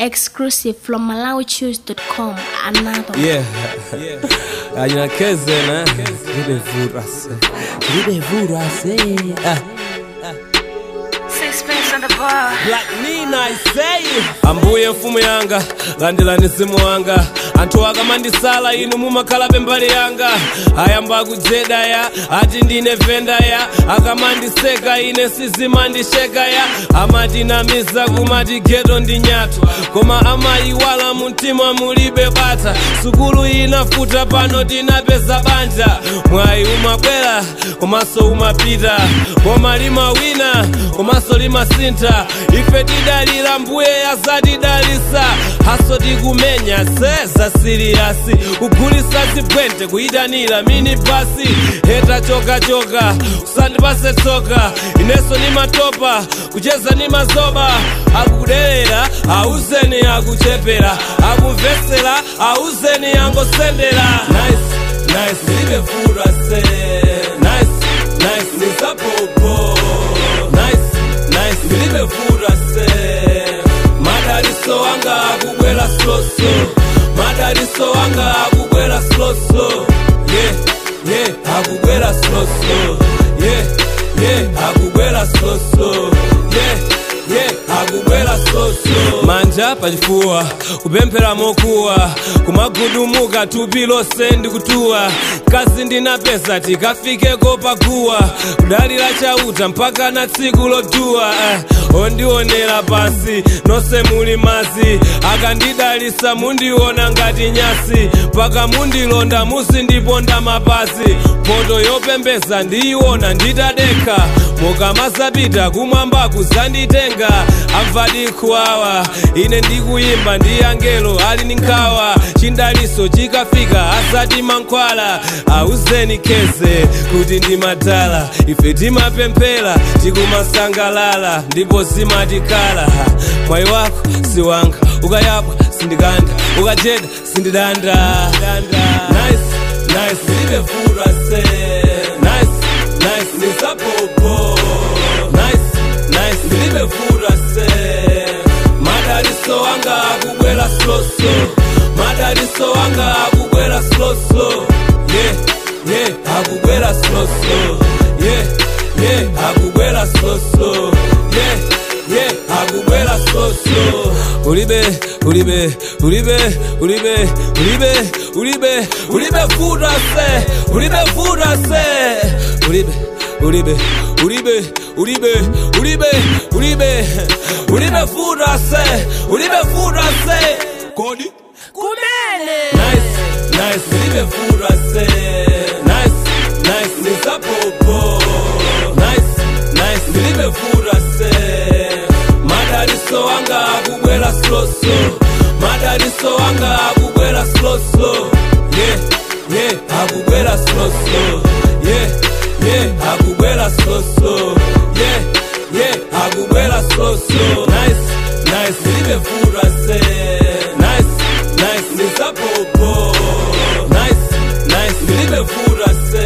Exclusive from MalawiChoose.com. Another. Yeah. Anyakeze na libevurase. Libevurase. Ah. Sixpence on the bar. Black Nina I say. Ambuye mfumu yanga landelani simu wanga anthu akamandisala inu mumakhala mbali yanga ayamba kujedaya ati ndine vendaya akamandiseka ine sizimandishekaya amatinamiza kumati geto ndi nyathu koma amayiwala mumtima mulibe bata sukulu inafuta pano tinapeza banja mwayi umabwera komanso umapita koma limawina komanso limasintha ife tidalira mbuye azatidalisa haso tikumenya seza siriyasi kugulisa zibwente kuyitanira mini basi heta chokachoka usandipase tsoka ineso nimatopa kucheza ni mazoba akudelera auzeni akuchepera akumvesera auzeni angosendera nice, nice, libefura se nice, nice, nisapopo nice, nice, libefura se madariso wanga akubwera sloso madariso wanga akubwera sloso yeah, yeah, akubwera sloso yeah, yeah, akubwera sloso yeah, yeah, akubwera sloso manja pachifuwa kupemphera mokuwa kumagudumuka thupi lonse ndikutuwa kazi ndinapeza tikafikeko paguwa kudalira chauta mpaka na tsiku loduwa eh, ondionera pansi nonse muli mazi akandidalisa mundiona ngati nyasi mpaka mundilonda muzindiponda mapazi poto yopembeza ndiyiona nditadekha mukamazapita kumwamba kuzanditenga amvadikhuwawa ine ndikuyimba ndi angelo ali ndi nkhawa chindaliso chikafika asati mankhwala auzeni kheze kuti ndimadala ife timapemphera tikumasangalala ndipo zimatikhala mwayi wako si wanga ukayapwa sindikanda ukajeda sindidanda nice, nice, libefura se nice, nice, nisapopo nice, nice, libefura se madaliso wanga akubwera sloso madaliso wanga akubwera sloso yeah, yeah, akubwera sloso yeah, yeah, akubwera sloso yeah, yeah, akubwera sloso ulibe ulibe ulibe ulibe ulibe ulibe ulibe futa se ulibe futa se ulibe ulibe ulibe ulibe ulibe ulibe ulibe futa se ulibe futa se kodi kumene nice nice ulibe futa se nice nice nisapopo nice nice ulibe futa se madaliso wanga akubwera sloso madaliso wanga akubwera sloso yeah yeah akubwera sloso yeah yeah akubwera sloso yeah yeah akubwera sloso nice nice libefura se nice nice nisapopo nice nice libefura se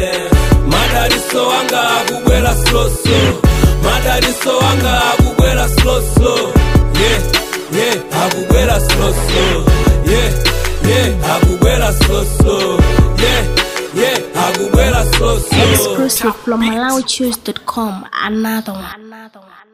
madaliso wanga akubwera sloso madaliso wanga akubwera sloso yeah yeah akubwera sloso yeah yeah akubwera sloso yeah yeah akubwera sloso Exclusive from MalawiChoose.com. Another one. Another one.